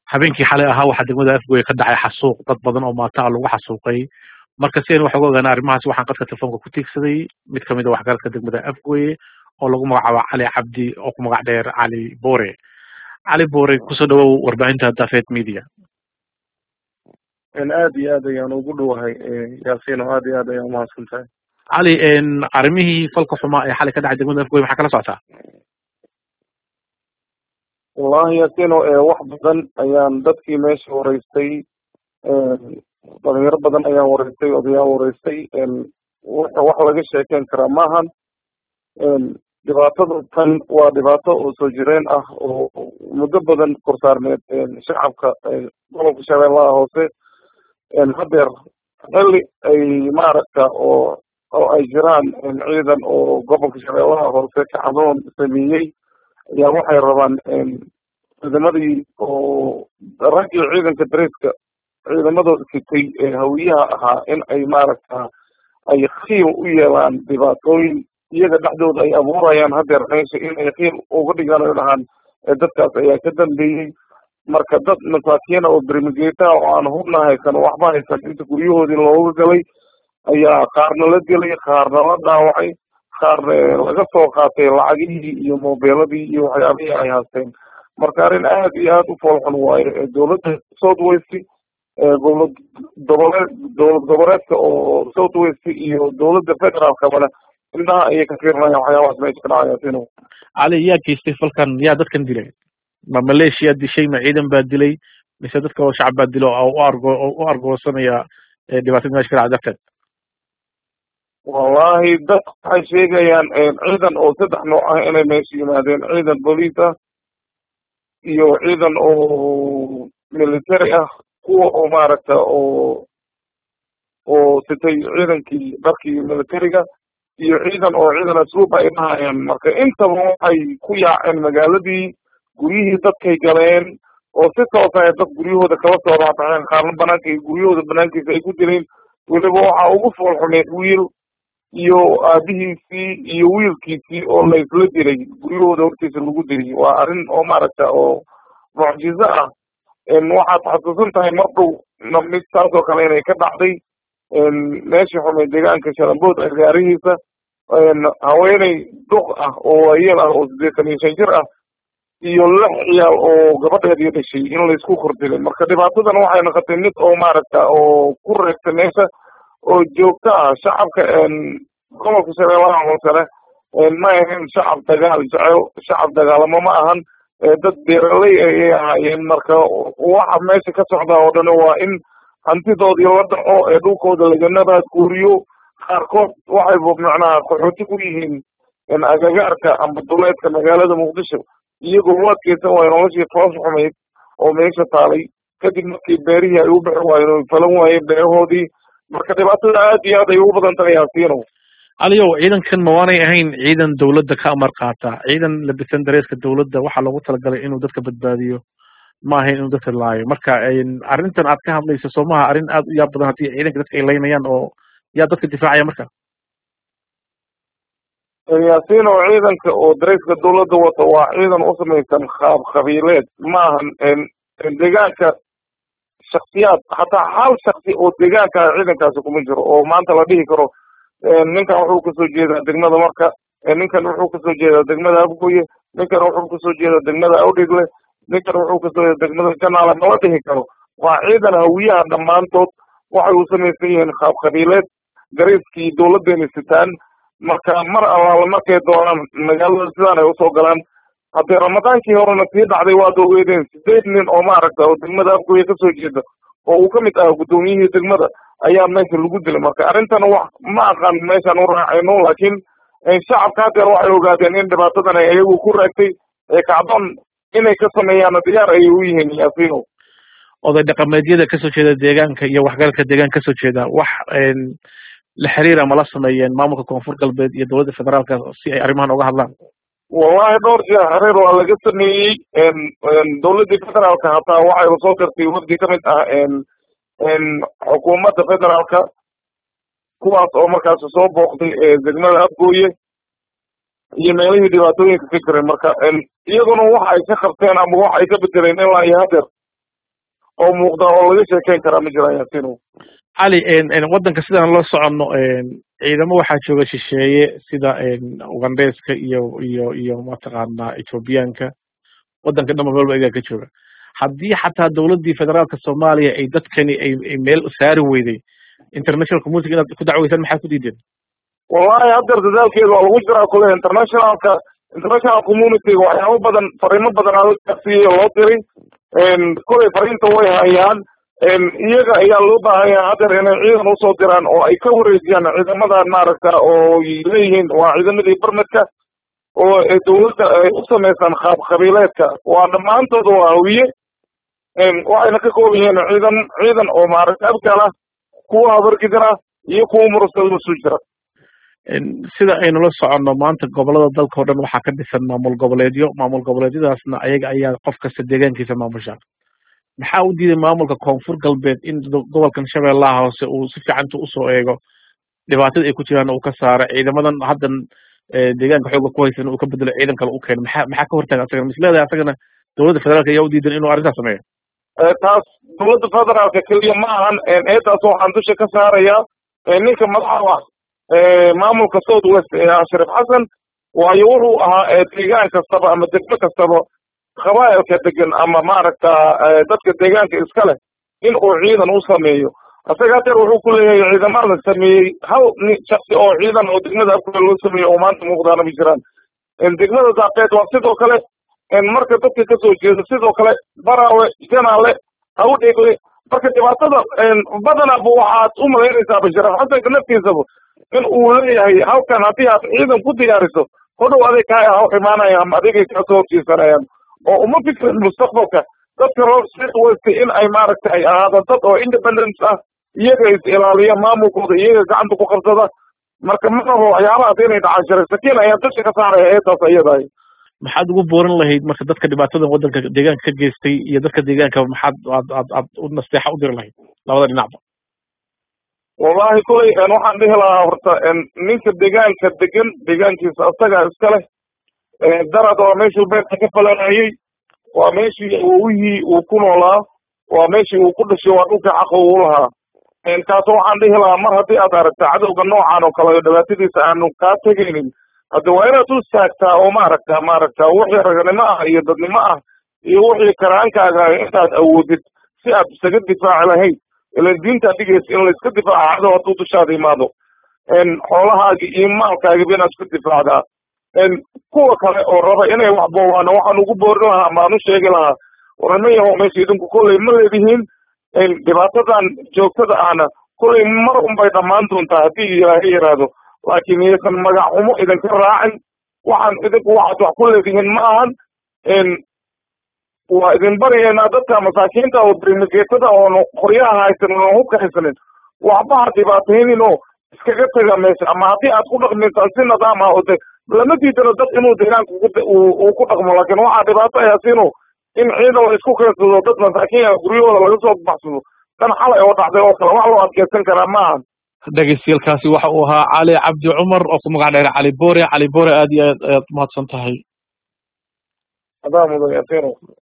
habeenkii xalay ahaa waxaa degmada afgoye ka dhacay xasuuq dad badan oo maata ah lagu xasuuqay marka si aynu wax uga ogaana arrimahaas waxaan qadka telefoonka ku tiigsaday mid kamid a waxgaradka degmada afgoye oo lagu magacaabo cali cabdi oo ku magac dheer cali bore cali bore kusoo dhawow warbaahinta dafed media aad iyo aad ayaan ugu dhowahay yaasino aad iyo aad ayaan umahadsan tahay cali arrimihii falka xumaa ee xalay ka dhacay degmada afgoye maxaa kala socotaa wallahi yaasino wax badan ayaan dadkii meesha wareystay dhalinyaro badan ayaan wareystay odayaal wareystay wax laga sheekeyn karaa maahan dhibaatada tan waa dhibaato oo soo jireen ah oo muddo badan korsaarneed shacabka gobolka shabeellaha hoose hadeer xilli ay maaragta oo oo ay jiraan ciidan oo gobolka shabeellaha hoose kacdoon sameeyey ayaa waxay rabaan ciidamadii oo raggii ciidanka dareeska ciidamadooda sitay ee hawiyaha ahaa in ay maaragta ay khiim u yeelaan dhibaatooyin iyaga dhexdooda ay abuurayaan hadeer meesha in ay khiim uga dhigaan ay dhahaan dadkaas ayaa ka dambeeyey marka dad masaakiina oo bermigeta oo aan hubna haysan waxba haysan inta guryahoodii looga galay ayaa qaarna la gelay qaarna la dhaawacay qaarna laga soo qaatay lacagihii iyo mobeeladii iyo waxyaabihii ay haysteen marka arrin aad iyo aad u foolxun waaye dowladda south west dowlad goboleed dowlad goboleedka oo south west iyo dowladda federaalkabana indhaha ayay ka fiirinayaan waxyaabahaas meesha ka dhacaya sino cali yaa geystay falkan yaa dadkan dilay ma maleeshiya dishay ma ciidan baa dilay mise dadka oo shacab baa dilo oo u argo oo u argoosanaya dhibaatada meesha ka dhacay darteed wallahi dad waxay sheegayaan ciidan oo saddex nooc ah inay meesha yimaadeen ciidan booliis ah iyo ciidan oo military ah kuwa oo maaragta oo oo sitay ciidankii dharkii militariga iyo ciidan oo ciidan asluub ay dhahayaan marka intaba waxay ku yaaceen magaaladii guryihii dadkay galeen oo si toosa ay dad guryahooda kala soo raataxeen qaarna banaanka guryahooda banaankiisa ay ku jireen weliba waxaa ugu fool xumeed wiil iyo aabihiisii iyo wiilkiisii oo la isla diray guryahooda hortiisa lagu diray waa arrin oo maaragta oo mucjizo ah waxaad xasuusan tahay mar dhow mid saas oo kale inay ka dhacday meeshii xumay deegaanka shalambood agaarihiisa haweeney duq ah oo waayeel ah oo siddeetan iyo shan jir ah iyo lix ciyaal oo gabadheedii dhashay in laysku kordilay marka dhibaatadan waxay noqotay mid oo maaragta oo ku reegtay meesha oo joogto ah shacabka gobolka shabeellaha hoosene ma ahayn shacab dagaal jecel shacab dagaalamo ma ahan dad beeraley ayay ahaayeen marka waxa meesha ka socda oo dhan waa in hantidoodii la dhaco ee dhulkooda laganaba guuriyo qaarkood waxay macnaha qaxooti ku yihiin agagaarka amba duleedka magaalada muqdisho iyagoo u adkeysan waayo noloshii foos xumayd oo meesha taalay kadib markii beerihii ay u bixi waayeen oo falan waayeen beerahoodii marka dhibaatada aad iyo aad ay ugu badan tahay yaasiino aliyow ciidankan ma waanay ahayn ciidan dawladda ka amar qaata ciidan labisan dareeska dawladda waxaa loogu talagalay inuu dadka badbaadiyo ma ahayn inuu dadka laayo marka arrintan aad ka hadlayso soo maha arrin aad u yaab badan haddii ciidanka dadka ay laynayaan oo yaa dadka difaacaya marka yaasiin oo ciidanka oo dareeska dawladda wata waa ciidan u samaysan qaab qabiileed maahan deegaanka shaksiyaad hataa hal shaksi oo deegaanka ciidankaasi kuma jiro oo maanta la dhihi karo ninkan wuxuu kasoo jeedaa degmada marka ninkan wuxuu kasoo jeedaa degmada abgoye ninkan wuxuu kasoo jeedaa degmada awdhigle ninkan wuxuu kasoo jeedaa degmada janaale mala dhihi karo waa ciidan hawiyaha dhammaantood waxay u samaysan yihiin qaab qabiileed gareyskii dawladeena sitaan marka mar allaala markay doonaan magaalada sidaan ay usoo galaan haddii ramadaankii horena sii dhacday waad ogeedeen sideed nin oo maaragta oo degmada afgoye kasoo jeeda oo uu kamid ahaa guddoomiyihii degmada ayaa meesha lagu dilay marka arrintan wax ma aqaan meeshaan u raacayno laakiin shacabka hadeer waxay ogaadeen in dhibaatadan ay iyagu ku raagtay ee kacdoon inay ka sameeyaan diyaar ayay u yihiin yaasiino oday dhaqameedyada kasoo jeeda deegaanka iyo waxgalka deegaanka kasoo jeeda wax la xiriira mala sameeyeen maamulka koonfur galbeed iyo dowladda federaalka si ay arrimahan uga hadlaan wallahi dhowr jeer xiriir waa laga sameeyey dowladdii federaalka hataa waxay usoo dirtay wafdi kamid ah xukuumadda federaalka kuwaas oo markaas soo booqday degmada afgooye iyo meelihii dhibaatooyinka ka jiray marka iyaguna waxa ay ka qabteen ama waxa ay ka bedeleen ilaa iyo hadeer oo muuqda oo laga sheekeyn karaa ma jiraan yaasino cali waddanka sidaan la soconno ciidamo waxaa jooga shisheeye sida ugandeska iyo iyo iyo mataqaanaa ethoobiyaanka waddanka dhan meel ba igaa ka jooga haddii xataa dowladdii federaalka soomaaliya ay dadkani ay meel saari weyday international community inaad ku dacweysaan maxaa ku diideen wallahi haddeer dadaalkeeda waa lagu jiraa kule internationalka international communityga waxyaabo badan fariimo badan aa gaarsiiyey loo diray kolay fariinta way hayaan iyaga ayaa loo baahan yahay haddeer inay ciidan usoo diraan oo ay ka wareejiyaan ciidamadan maaragta oo leeyihiin waa ciidamadii barmedka oo dawladda ay u samaysaan qaab qabiileedka waa dhammaantooda waa hawiye waxayna ka kooban yihiin ciidan ciidan oo maaragta abkala kuwa habargidana iyo kuwa murasada isu jira sida aynu la soconno maanta gobolada dalka o dhan waxaa ka dhisan maamul goboleedyo maamul goboleedyadaasna ayaga ayaa qof kasta deegaankiisa maamusha maxaa u diiday maamulka koonfur galbeed in gobolkan shabeellaha hoose uu si fiicanta usoo eego dhibaatada ay ku jiraan uu ka saaro ciidamadan haddan deegaanka xooga ku haysan uu ka bedelo ciidan kale u keeno maxaa maxaa ka hortaaga asagana misleedahay asagana dowladda federaalka ayaa u diidan inuu arrintaas sameeyo taas dowladda federaalka keliya ma ahan eedaas waxaan dusha ka saarayaa ninka madaxa maamulka south west ee ashraf xasan waayo wuxuu ahaa deegaan kastaba ama degmo kastaba qabaa'ilka degan ama maaragta dadka deegaanka iska leh in uu ciidan u sameeyo isaga hadeer wuxuu ku leeyahay ciidamada sameeyey hal nin shaksi oo ciidan oo degmada afkale loo sameeyo oo maanta muuqdaana ma jiraan degmada daaqeed waa sidoo kale marka dadka kasoo jeeda sidoo kale baraawe janaale hawdheegle marka dhibaatada badanaba waxaad u malaynaysaa basharaf xasanka naftiisaba in uu leeyahay halkan haddii aad ciidan ku diyaariso hodhow adig kaa haw imaanaya ama adigay kasoo horjeesanayaan oo uma fikrin mustaqbalka dadka reer south west in ay maaragta ay ahaadaan dad oo independence ah iyaga is ilaaliya maamulkooda iyaga gacanta ku qabsada marka ma rabo waxyaabahaas inay dhacaan sharay sakiin ayaa dusha ka saaraya eedaas iyadahay maxaad ugu booran lahayd marka dadka dhibaatadan waddanka deegaanka ka geystay iyo dadka deegaanka maxaad aad aad aad u nasteexa u diri lahayd labada dhinacba wallahi kulay waxaan dhihi lahaa horta ninka deegaanka degan deegaankiisa asagaa iska leh darad waa meeshuu beerta ka falanayey waa meeshii awowihii uu ku noolaa waa meeshii uu ku dhashay waa dhulka xaqa uu lahaa taas waxaan dhihi lahaa mar haddii aad aragta cadowga noocan oo kale dhibaatadiisa aanu kaa tegaynin hadda waa inaad u istaagtaa oo maaragta maaragta wixii raganimo ah iyo dadnimo ah iyo wixii karaankaaga ah intaad awoodid si aad isaga difaaci lahayd ilan diinta dhigaysa in layska difaaca cadow hadduu dushaada imaado xoolahaagi iyo maalkaagiba inaad isku difaacdaa kuwa kale oo raba inay wax boobaan waxaan ugu boorin lahaa ama aan u sheegi lahaa warama yaho meesha idinku kolley ma leedihiin dhibaatadan joogtada ahna kolley mar unbay dhammaan doontaa haddii ilaahay yidhaahdo laakiin iyaysan magac xumo idinka raacin waxaan idinku waxaad wax ku leedihiin ma ahan waa idin baryaynaa dadka masaakiinta oo darimageetada oon qoryaha haysanin oon hubka haysanin waxba ha dhibaataynin oo iskaga taga meesha ama haddii aad ku dhaqmaysaan si nidaam ah oo de lama diidano dad inuu deegaanka uu ku dhaqmo laakiin waxaa dhibaato ayaasinu in ciidan la isku keensado dad masaakiin ah guryahooda laga soo baxsado dan xalay oo dhacday oo kale wax loo adkeysan karaa ma ahan dhegeystayaelkaasi waxa uu ahaa cali cabdi cumar oo ku magac dheer cali bore cali bore aad iyo aad ayaad umahadsan tahay adaa mudan yasino